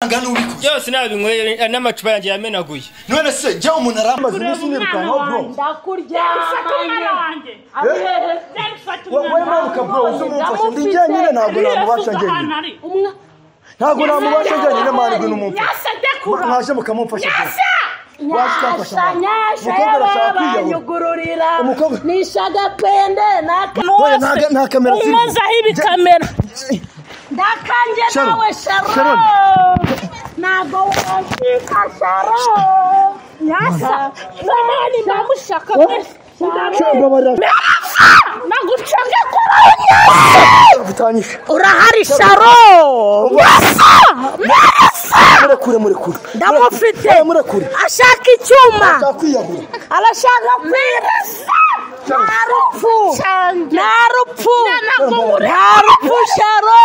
angana ubikora byose nabinyweye eh, n'amacupa yanjye yamenaguye none se jya umuntu arambaza iminsi nirukankaho bro wowe maruka bro uzi umumfashe ndi njyenyine ntabwo namubasha njyenyine ntabwo namubasha njyenyine mahirwe n'umumfashe mwaje mukamumfasha bro banyugururira nisha agapende nta kamera ziri umazaho ibikamera ndakange nawe sharo ntabwo washika sharo yasa namani ndamushaka mwese nagucange kuranye bitanyishe urahari sharo yasa yasa murekure murekure ndamufite murekure ashaka icyuma ndakwiyahura arashaka kwirasa nta rupfu nta rupfu nta rupfu sharo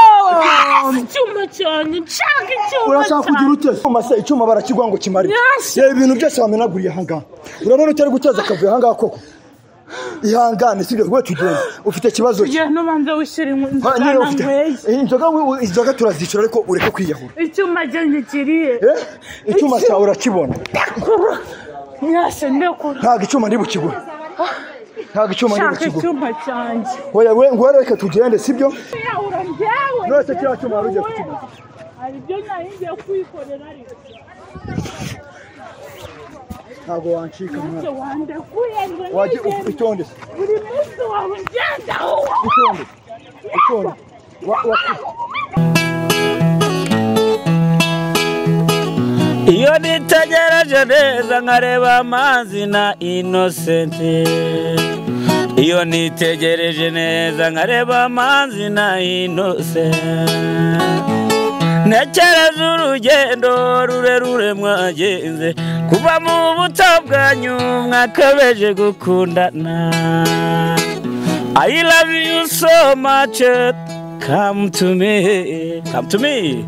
icyuma cyane nshaka icyuma urashaka kugira ute icyuma se icyuma barakigwa ngo kimare Yes. reba ibintu byose wamenaguriye ahangaha urabona utari guteza akavuyo ahangaha koko ihangane sibyo rwe tugenda ufite ikibazo ki njye n'ubanza wishyura Ha, nyine inzara ufite nkweye Eh, inzoga we- inzoga turazicura ariko ureke kwiyahura icyuma cyanjye kiriye Eh, icyuma cyawe urakibona ndakura mwese ndakura ntabwo icyuma ndibukigura ntabwo icyuma nshaka ndibukigura icyuma cyanjye oya we ngo reka tugende sibyo kwiyahura njyewe None se kiriya cyuma wari ugiye kukimaza? hari ibyo nari ngiye kwikorera ariko ntabwo wancika mwana wandekuye ngo wajye nigende. itonde se, buri munsi wawe ngenda itonde itonde Wa- wa- iyo nitegereje neza nkareba amazi na inosenti iyo nitegereje neza nkareba amazi na inosenti ntekereza urugendo rurerure mwagenze kuva mu buto bwanyu mwakabeje gukundana I love you so much come to me come to me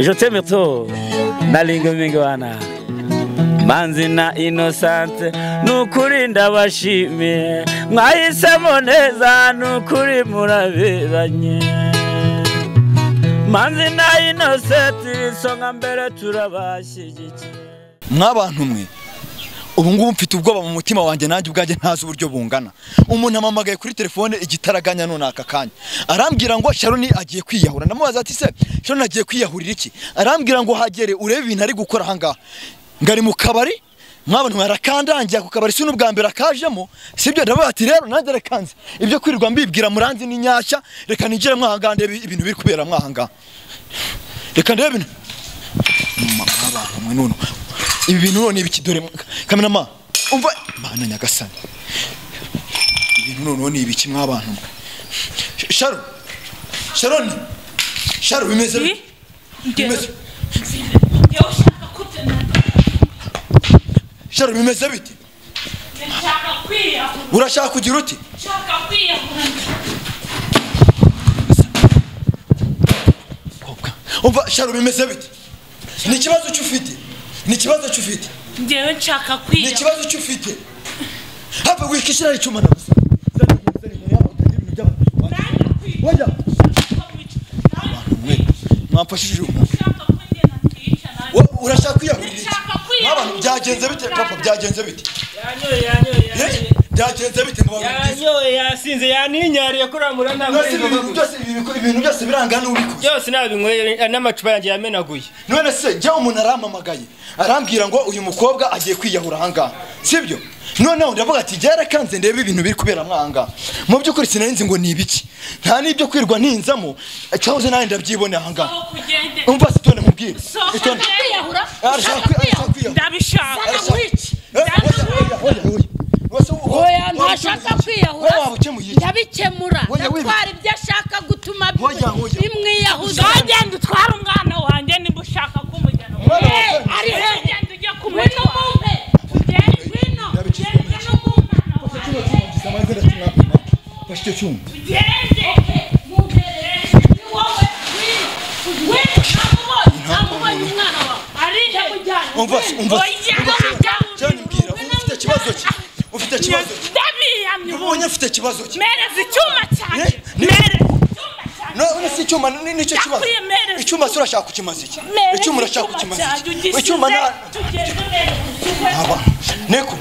je t'aime trop nalingo mingi wana manzi na inosante nukuri ndabashimiye mwahisemo neza nukuri muraberanye manzi na inosenti isonga mbere turabashyigikiye mwabantu mwe ubu ngubu mfite ubwoba mu mutima wanjye nanjye ubwanjye ntazi uburyo bungana umuntu amamagaye kuri telefone igitaraganya none aka kanya arambwira ngo sharoni agiye kwiyahura ndamubaza ati se sharoni agiye kwiyahurira iki arambwira ngo hagere urebe ibintu ari gukora ahangaha ngari mu kabari mwabantu mwarakandangiye ku kabari si n'ubwa mbere akajemo sibyo ndavuga ati rero nanjye rekanze ibyo kwirirwa mbibwira muranzi ni nyashya reka nigire mwahangana ndebe ibintu biri kubera mwahangaha reka ndebe ibintu abantu mwe none ibi bintu none ibiki dore kamerama umva mana nyagasani ibintu none ni ibiki mw'abantu mwe Sh- sharo sharoni sharo bimeze bite? bimeze sharo bimeze bite urashaka kugira uti kobwa umva sharo bimeze bite ni ikibazo cy'ufite ni ikibazo cy'ufite njyewe nshaka ni kwiyahura ikibazo cy'ufite hapfa guhikishira icyuma nabuze wajya mwe mwamfashije ubu Wo- urashaka kwiyahurira Ndashaka iki kwiyahurira. nk'abantu byagenze bite papa byagenze bite yanyoye yanyoye Eh, byagenze bite mu bantu yanyoye yasinze yaninyariye kuramura nta None se ibi bintu byose ibi biko- ibintu byose birangana ubikoze byose nabinyweye eh, n'amacupa yanjye yamenaguye none se jya umuntu arampamagaye arambwira ngo uyu mukobwa agiye kwiyahura ahangaha sibyo noneho ndavuga ati byarakanze ndebe ibintu biri kubera mwahangaha mu by'ukuri sinarinzi ngo ni ibiki nta n'ibyo kwirwa ntinzamo cyahoze nawe ndabyibonera ahangaha aho kugende umva sitone mubwire sohoka sitone kwiyahura arashaka kwi- arashaka kwiyahura ndabishaka Arashaka- wici Eh, oya, oya, oya, oya. Wese wo- oya wo- ntashaka wowe kwiyahura waba ukemuye iki? ndabikemura Oya, wibi- ndatwara ibyo ashaka gutuma bi- Oya, oya. bimwiyahuza wagenda utwara umwana wanjye nimba ushaka kumujyana Umwana Eh, wanjye. ari he ugenda ujya kumutwara ugende ngwino Ndabikemura. ugende n'umwana Kino wanjye cyuma gisa amajwi ndakimwapima. Fashe icyo cyuma ugende mugerere ni wowe ngwino ugwire amubonye amubonye umwana wawe ari he ujyanye umva umva oya cyane mbwira ufite ikibazo ki ufite ikibazo ki ndabiyamye ubu ubonye ufite ikibazo ki mereza icyuma Eh, cyanjye ni- mereza icyuma cyanjye none se icyuma ni- nicyo kibazo Ndakuyemereza. icyuma se urashaka kukimaza iki Mere icyuma urashaka icyuma kukimaza cyanjye iki ugisize, icyuma na tugeze imbere, ukize. aba neko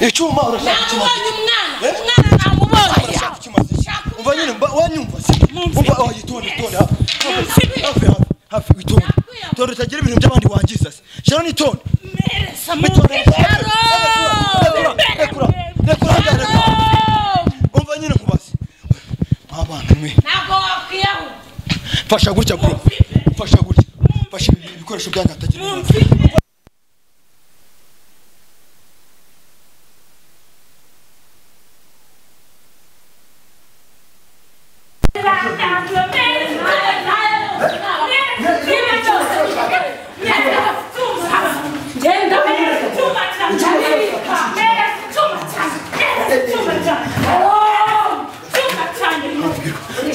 icyuma urashaka kukimaza namubonye iki umwana Eh? umwana namubonye urashaka kukimaza iki Shaka umva nyine mba- wanyumva se Mumfite. umva oh yitonde itonde hafi Mumfite. hafi hafi hafi itonde Ndakwiyambaza. itonde utagira ibintu by'abandi wangiza se sharon itonde meresa itonde mukaro nekura nekura nekura umva nyine nkubaze abana mwe ntabwo wakwiyaho fasha gutya bro fasha gutya fasha ibi- ibikoresho byagatagira mumfite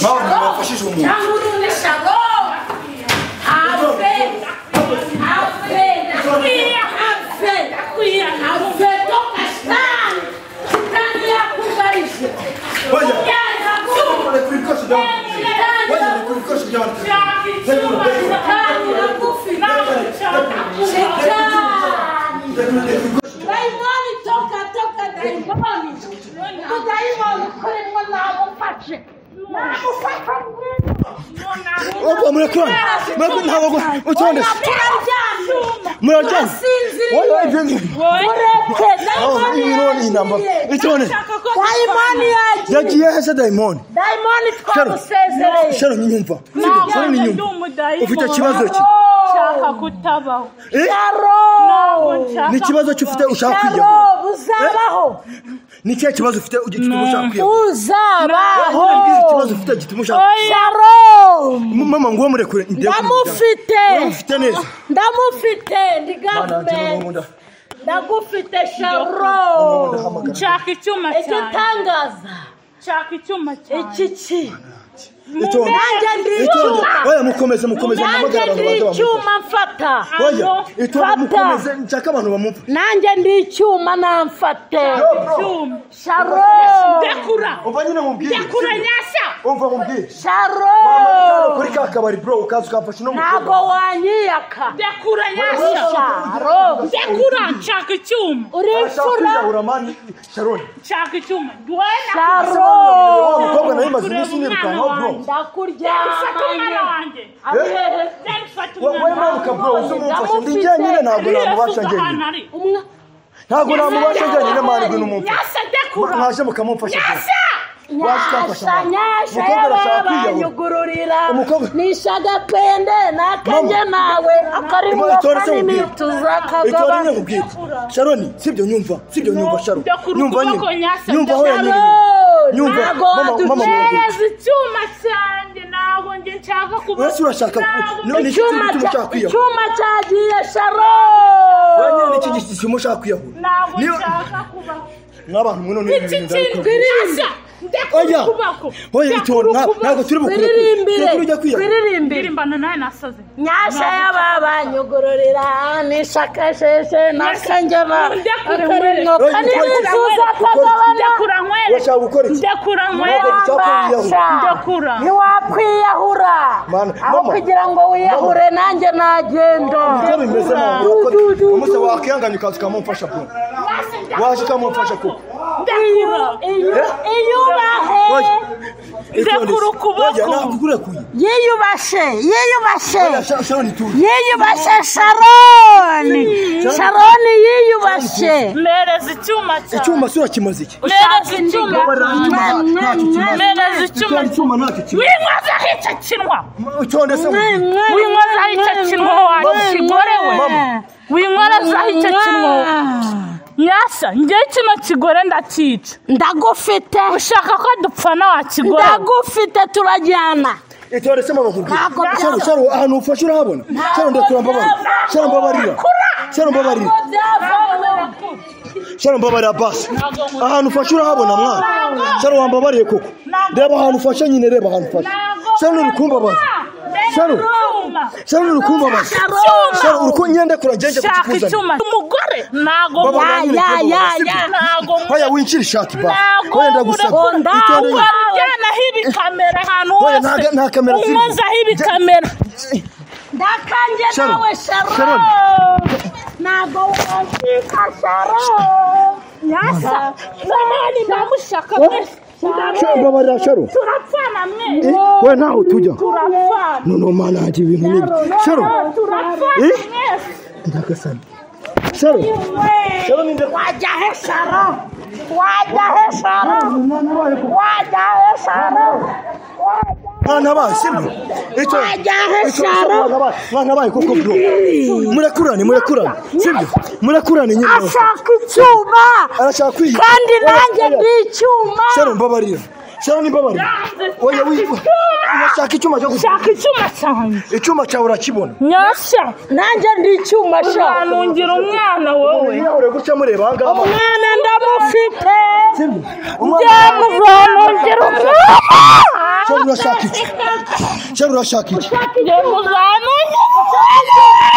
mpamvu bafashije umuntu Opa, murekura, murekura ntabwo utonde. muraryama Wowe ibyo ni- Oh, iyi none iyi namba. Itonde. Dayimoni yaje. yagiye hese dayimoni Dayimoni Sharon. twamusezereye. sharon inyumva sharon inyumva ufite ikibazo ki Nshaka kutabaho. Eh? Sharon. ni ikibazo ki ufite ushaka kwiyahura Sharon, uzabaho. ni ikihe kibazo ufite gituma ushaka kwiyahura Uzabaho. None mbwiza ikibazo ufite gituma ushaka Sharon. mama nguwo murekure ndebe Ndamufite. uramufite neza Ndamufite. Ndi Mwana wanjye, mama government. nkunda. Ndagufite Mama nkunda, Sharon. hamagara. nshaka icyuma cyane Igitangaza. nshaka icyuma cyane Iki ki? Itonde. Nanjye ndi Itonde. icyuma. Oya mukomeze mukomeze nanjye muhamagare abantu ndi baze bamufashe icyuma mfata oya Hano, itonde fata. mukomeze nshaka abantu bamupfa nanjye ndi icyuma namfate icyuma sharo ndekura umva nyine mubwire ndekura nyashya umva mubwire sharo Mama, kuri ka kabari bro ukaza ukamfasha no ntabwo wanyiyaka ndekura nyashya sharo ndekura nshaka icyuma uri imfura sharoni nshaka icyuma duhera sharo wa mukobwa nawe maze iminsi Mwana nirukankaho bro wanjye. fata umwana ndakuryamanye wanjye Ahehe. Zari fata wowe umwana manuka bro uzi umumfashe ndi Ndamufite. njyenyine ntabwo Uriya namubasha suka ahantu njyenyine ari. Umwa- ntabwo namubasha njyenyine manibwe n'umumfashe nyashya ndekura mwaje mukamumfasha gusa. Waje ukamfasha nyasha mama. nyasha Umukobwa arashaka yewe kwiyahura. banyugururira Umukobwa- nisha agapende n'akenge nawe akarimo Mama, itore se kanini nkubwire. tuzakagaba itorine nkubwire sharoni sibyo nyumva sibyo nyumva sharo ndakuru nyumva ukuboko nyine nyasa, nyumva aho ndakuru. yanyereye nyumva ntago mama mama mama neza icyuma cyanjye ntabwo njye nshaka kuba Ese urashaka Ntabwo- none iki icyuma gituma ushaka cya- kwiyahura icyuma cyagiye Wanjye sharo n'iki gituma ushaka kwiyahura ntabwo Niba- nshaka kuba n'abantu mwe none iki kintu nyashya ndekura oya ukuboko oya itonde nta- ntabwo turi bukure twiririmbire turi kujya kwiyahura twiririmbire ndirimba nawe nasaze nyasha y'ababanyugururira nishakasheshe n'akenge nawe Ndakure, akarimo ndakure. kanini ndekura tuzakagabana nywere urashaka gukora iki ndekura nywere Ntabwo dushaka kwiyahura. Ndakura. ntiwakwiyahura Mana, aho mama. kugira ngo wiyahure nanjye nagenda nibyo bimeze mama Du- urako du- du- umunsi du- wakwihanganye ukaza ukamumfasha bro waje ukamumfasha kuko ndekura Iyu- iyubahe oya itonde Ndakura ukuboko. oya ntabwo ukurekuye yiyubashe yiyubashe oya Sha- sharoni turi yiyubashe sharoni sharoni yiyubashe mereza icyuma cyawe icyuma se urakimaze iki mereza icyuma mereza icyuma Icyuma icyuma ntacyo kimaze winkozaho icyo kinwa utonde se mubwire. winkozaho icyo kinwa wawe kigore we Mama. winkozaho icyo kinwa nyashya njyewe kino kigore ndakica ndagufite ushaka ko dupfana wakigore ndagufite turajyana itonde se mama nkubwire Ntabwo byaba- Sharon, Sharon, ahantu ufashe urahabona Sharon, ndakura mbabarira Sharon, mbabarira Sharon, mbabarira Sharon, mbabarira basi ahantu ufashe urahabona mwana Sharon, wambabariye koko reba ahantu ufashe nyine reba ahantu ufashe Sharon, uri kumbabaza Sharon, icyuma. sharon uri kumbabaza Icyuma. sharon uri kunyenda kuragenda shaka icyuma umugore ntabwo Baba ya banyureka ya baba, ya sibyo? ya ntabwo Hoya winjire ishati ba ntabwo wenda gusa urakunda itonde ujyanaho ibikamera ahantu Hoya, hose nta- nta kamera zirimo. unkozaho ibikamera ndakanje Sharon, nawe sharon Sharon. ntabwo washika sharon yasa nahani ndamushaka mwese sharon babarira sharon turapfana mwese Eh, we nawe tujya turapfana noneho mana yanjye ibintu n'ibi sharon turapfana Eh? mwese ndagasana sharon sharon inde wajya he sharon wajya he sharon wajya he sharon mwana bayo sibyo icyo Wajyahe icyo- Sharon. mwana bayo- mwana bayo koko bro murakurane murakurane sibyo murakurane nyine ashaka icyuma arashaka kwiyi kandi Oya, nanjye oya. ndi icyuma sharon mbabarira sharon mbabarira oya wi urashaka icyuma cyo gusa shaka icyuma cyanjye icyuma cyawe urakibona nyasha nanjye ndi icyuma sharon uzanungira umwana wowe mwirahure gutya mureba aha ngaha umwana ndamufite sibyo umwana ndamuzanungira umwana sharon urashaka iki sharon urashaka iki ndamuzanungira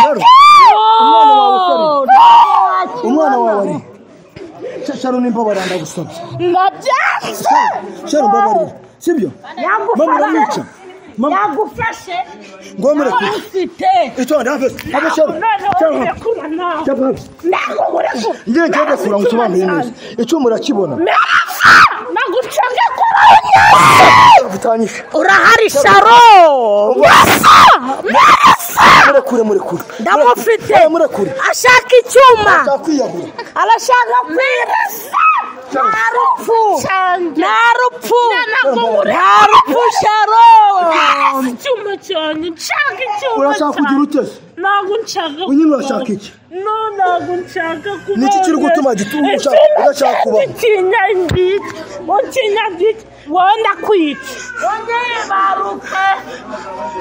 sharon umwana wawe ari Sha- sharon mbabarira ndagusabye ndabyanze sharon mbabarira sibyo mama uramwica mama yagufashe ngomureke ufite itonde habe habe sharon sharon habe. Sharon habe ngiye ngiye kura ngusobanurire neza icyuma urakibona nagucenge bitanyishe urahari sharo murekure murekure ndamufite Oya, murekure ashaka icyuma nzakwiyahura arashaka kwirasa nta rupfu nta rupfu nta rupfu sharo icyuma cyanjye nshaka icyuma urashaka kugira cyanjye utese ntabwo nshaka nyine kubaho. urashaka iki no ntabwo nshaka kubaho Niki kiri gutuma gitu- ushaka- udashaka kubaho? ikinyagiti ukinyagiti wenda kwica wongeye baruke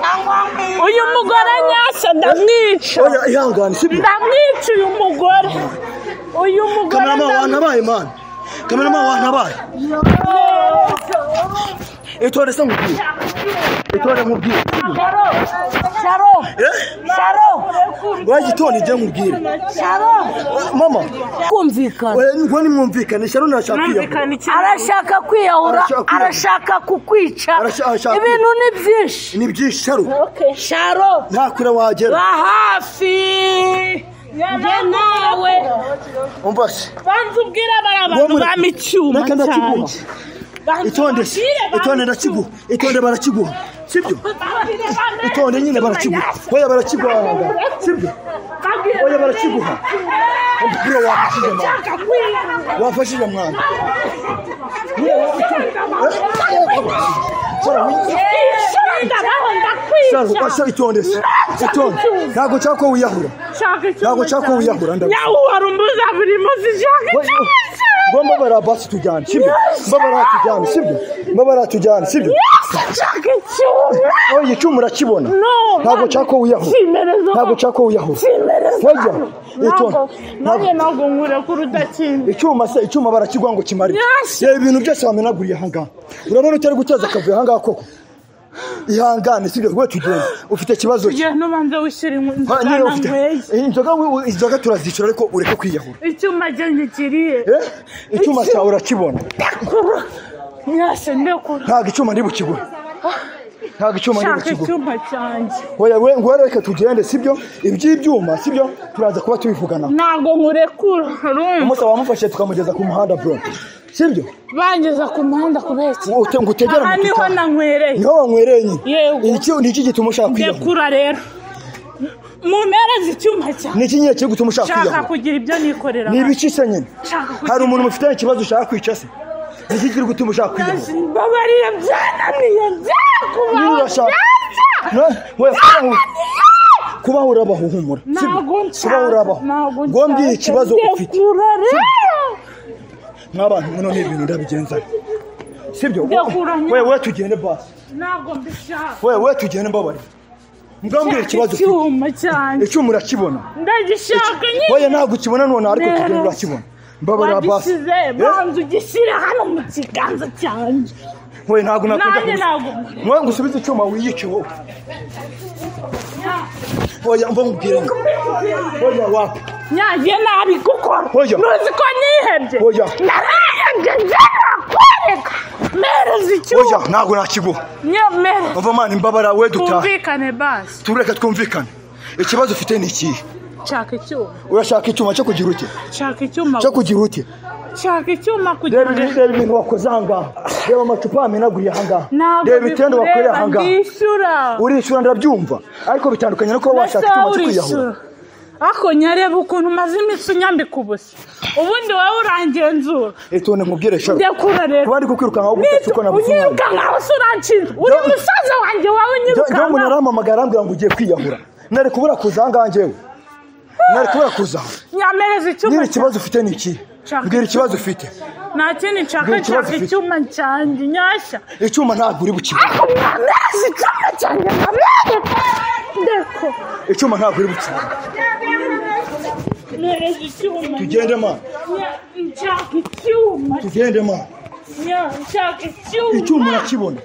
cyangwa mwirase uyu mugore nyasa ndamwica oya ihangane sibyo ndamwica uyu mugore uyu mugore kamerama ndamwica. wantabaye mani kamerama wantabaye itore se nkubwire itore nkubwire sharo sharo sharo oya igitonde njye nkubwire sharo mama kumvikana oya ngo nimwumvikane sharon arashaka kwiyahura Mwumvikana iki- arashaka kwiyahura Arashaka kwiyahura. arashaka kukwica Arasha- arashaka- ibintu ni byinshi ni byinshi sharon sharo nta kure ba wagera hafi njye nawe umva se banza ubwira bariya bantu Mwamure- bama icyuma Reka ndakiguha. cyanjye Banza itonde se ubabwire bame itonde ndakiguha itonde barakiguha sibyo babwire bame itonde nyine barakiguha oya barakiguha wangana. sibyo babwire oya bame barakiguha bro wafashije mwana nshaka kwiyahura wafashije mwana Sharon, wi- Sharon, basha itonde se itonde ntabwo nshaka ko wiyahura Ntabwo nshaka ko wiyahura, ndabona. nyawuhara umbuza buri munsi ushaka icyuma cyanjye. ngo mbabara basi tujyane sibyo mbabara tujyane sibyo mbabara tujyane sibyo Yes, nshaka icyuma oya icyuma urakibona No, ntabwo mama. nshaka ko wiyahura Cimereza. ntabwo nshaka ko wiyahura Cimereza. Wajya, itonde Ntabwo- nanjye ntabwo nkureka urudakinda icyuma se icyuma barakigwa ngo kimare Yes. reba ibintu byose wamenaguriye ahangaha urabona utari guteza akavuyo ahangaha koko ihangane sibyo we tugenda ufite ikibazo ki? ugenda ubanza wishyura Ha, nyine ufite inzira inzoga wi- wi- inzoga turazicura ariko ureke kwiyahura icyuma cyanjye kiriye Eh? icyuma cyawe urakibona nyase ndekura ntabwo icyuma ndibukigura ntabwo icyuma nshaka ndibukigura icyuma cyanjye oya we ngo reka tugende sibyo iby'ibyuma sibyo turaza kuba tubivugana ntabwo nkurekura urumva umunsi wamufashe tukamugeza ku muhanda bro sibyo bangeza ku muhanda kubera iki Ngo ute- ngo utegere aha niho amapikipiki. nanywereye niho wanywere nyine Yego. Iki- ni iki gituma ushaka kwiyahura ndekura rero mumpereze icyuma cyanjye ni iki nyine kiri gutuma ushaka nshaka kwiyahura kugira ibyo nikorera ni ibice se nyine Nshaka kugira- hari umuntu mufitanye ikibazo ushaka kwica se ni iki kiri gutuma ushaka kwiyahura babariye byananiye niba byakubaho urashaka Na- we- kubaho urabahuhumura si byo? ntabwo nshaka kubaho urabaho ntabwo ngo mbwiye nshaka. ikibazo ufite ndekura rero nk'abantu muno ni ibintu ndabigenzana sibyo Ndakura nyine. we we tugende basi ntabwo mbishaka we we tugende mbabarira mbwambwira ikibazo ufite icyuma cyanjye icyuma urakibona ndagishaka oya ntabwo ukibona none ariko Neza. tugenda urakibona mbabarira basi wagisize Eh? banza ugishyire hano mu kiganza cyanjye we ntabwo nakunda nanjye kubisa ntabwo mwe ngo usubize icyuma wiyice wowe oya mva nkubwire oya wapi nyagiye nabi gukora Oya. ntuzi ko nihebye Oya. narahebye njyewe kwereka mereza oya ikibuga ntabwo nakiguha nyemere mva mana imbabara we dutahe twumvikane basi tureka twumvikane ikibazo ufite ni ikihe nshaka icyuma urashaka icyuma cyo kugira ute nshaka icyuma cyo kugira ute nshaka icyuma kugira reba ngo ibi- reba ibintu wakoze ahangaha reba amacupa yamenaguye ahangaha ntabwo reba itende wakoreye bikureba ahangaha ndishyura urishyura ndabyumva ariko bitandukanye no kuba washaka Mbese icyuma wowe cyo kwiyahura urishyura ako nyareba ukuntu umaze iminsi unyambika ubusa ubundi wowe urangenzura itonde nkubwire shaka ndekura rero kuba ndi kukwirukankaho gutatu uko nabuze umwana unyiruka nkaho se uranshinzwe uri Jya- musaza wanjye wowe unyiruka njyewe umuntu arampamagara arambwira ngo ugiye kwiyahura nari kubura kuza ahangaha njyewe nari kubura kuza aha nyamereza icyuma nyiri ikibazo ufite ni iki Nshaka mbwira ikibazo ufite nta kindi nshaka Mbwira ikibazo nshaka ufite. icyuma cyanjye nyashya icyuma ntabwo uri bukibone nyamereza icyuma cyanjye nkabereka ndeko icyuma ntabwo uri bukibone nyamereza icyuma tugende ma nya- nshaka icyuma tugende ma nya nshaka icyuma icyuma urakibona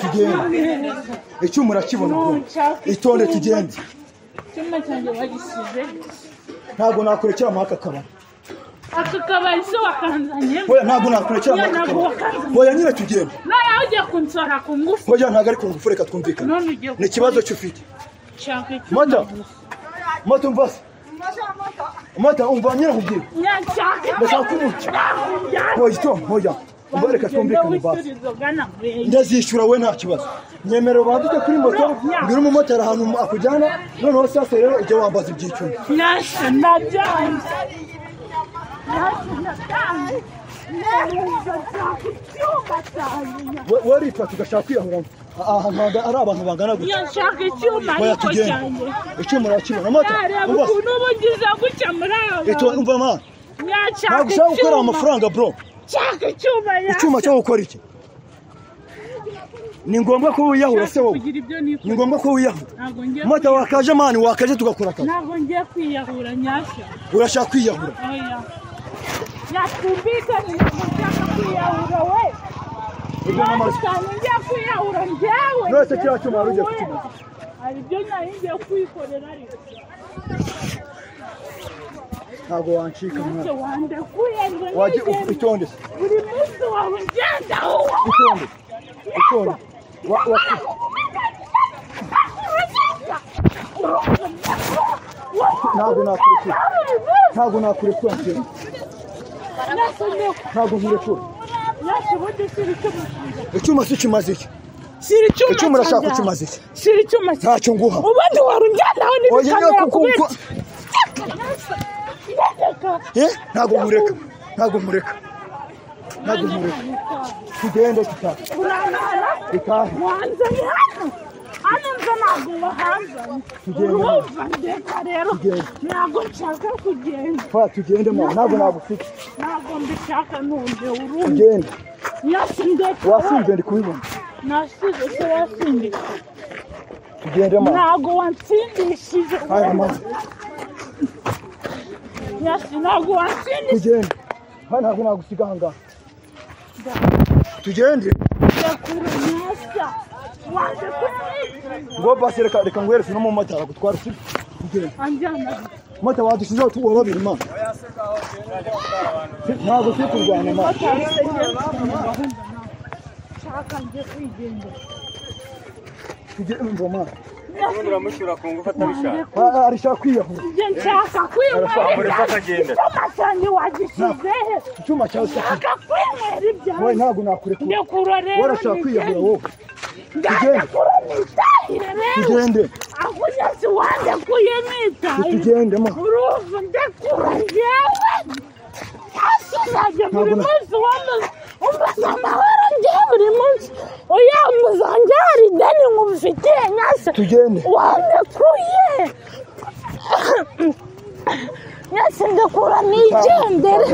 tugende icyuma urakibona bro. itonde tugende icyuma cyanjye bagisize ntabwo nakurekera muri aka kabari aka kabari se wakanzanye oya ntabwo nakurekera muri aka ntabwo kabari wakanzanye oya nyine tugende noneho ugiye kunsora ku ngufu oya ntabwo ari ku ngufu reka twumvikane None ugiye ni ikibazo cy'ufite nshaka icyuma mata mata umva se mata umva nyine nkubwire nya nshaka ndashaka kubuca oya icyuma oya umva reka twumvikane basi ndazishyura we nta kibazo nyemerera bandike kuri moto mbwira umumotari ahantu akujyana noneho sasa rero ujye wambaza ibyicuma Nasha nabyanze We- waripfa tugashaka kwiyahuramo ahantu hanga- ari abantu bangana gutya nshaka icyuma oya ariko tugende cyanjye icyuma urakibona mata yareba umva se ukuntu uba ugize gutya muri aba Ito- umva ma ntabwo nyashaka ushaka gukorera icyuma amafaranga bro nshaka icyuma icyuma cyo gukora iki ni ngombwa ko wiyahura se wowe kugira ibyo ni niko ngombwa ko wiyahura ntabwo ngiye mata wakaje mani wakaje tugakora akazi ntabwo ngiye kwiyahura nyashya urashaka kwiyahura oya nyatwumvikane ntabwo nshaka kwiyahura we Ibyo ni amazi. cyane ngiye kwiyahura njyewe None se kiriya cyuma wari ugiye njyewe. kukimaza. hari ibyo nari ngiye kwikorera ariko ntabwo wancika mwana ntacyo wandekuye ngo wajya nigende. itonde se buri munsi wawe ugenda itonde itonde Wa- wa- ntabwo nakurekura ntabwo nakurekura njyewe ntabwo nkurekura icyuma si kimaze iki shyira icyuma icyuma urashaka cyanjye kukimaza iki aho. shyira icyuma cyanjye ntacyo nguha ubundi wari ugendaho Oya, n'ibikamera nyoko, kubera ko- Eh, ntabwo nkureka ntabwo nkureka ntabwo nkureka tugende tutahe kurangara tutahe wanzanye hano hano nza ntabwo wahanzanye Tugende. urumva ndeka rero Tugende. ntabwo nshaka kugenda Faya tugende mwana ntabwo nagufite ntabwo mbishaka ntunde urumva tugende nyasi ndeka wasinze ndi kubibona nasize se wasindika tugende mwana ntabwo wansindishije haya mwana nyasi ntabwo wansindishije tugende hano ntabwo nagusiga ahangaha tugende kure nyasa wanze kuyabika ngo basi reka reka nguhereze n'umumotari agutwara usiga tugende anjyana mata wadushyizeho tuba babiri mwana ntabwo turi kurwana mwana nshaka njye kwigendera tugende mva mwana ubundi uramushyira ku ngufu atabishaka Ah, arishaka kwiyahura njye nshaka kwinywera akagenda icyuma cyanjye wagishyize he icyuma cyawe si kibi nshaka kwinywera wowe ibyanjye ntabwo nakurekura ndekura rero warashaka kwiyahura nigende. wowe ndandekura nitahire rero tugende ahubwo nyasi wandekuye nitahire tugende ma urumva ndekura njyewe hasi uzajya buri Ntabwo na- munsi wamaze umaze amahoro njyewe buri munsi uyambuza njye hari ideni nkufitiye nyasi tugende wandekuye nyasi ndekura nigendere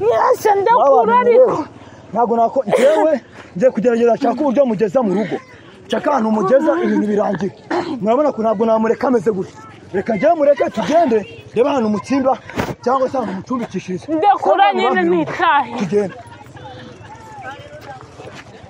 nyasi ndekura Babanye ariko wowe. ntabwo nako njyewe ngiye kugerageza nshaka uburyo mugeza mu rugo nshaka ahantu mugeza ibintu birangira murabona ko ntabwo namureka ameze gutya reka njyewe mureke tugende reba ahantu mutsimba cyangwa se ahantu mucumbikishirize ndekura Ntabwo nyine babanye wowe. nitahire tugende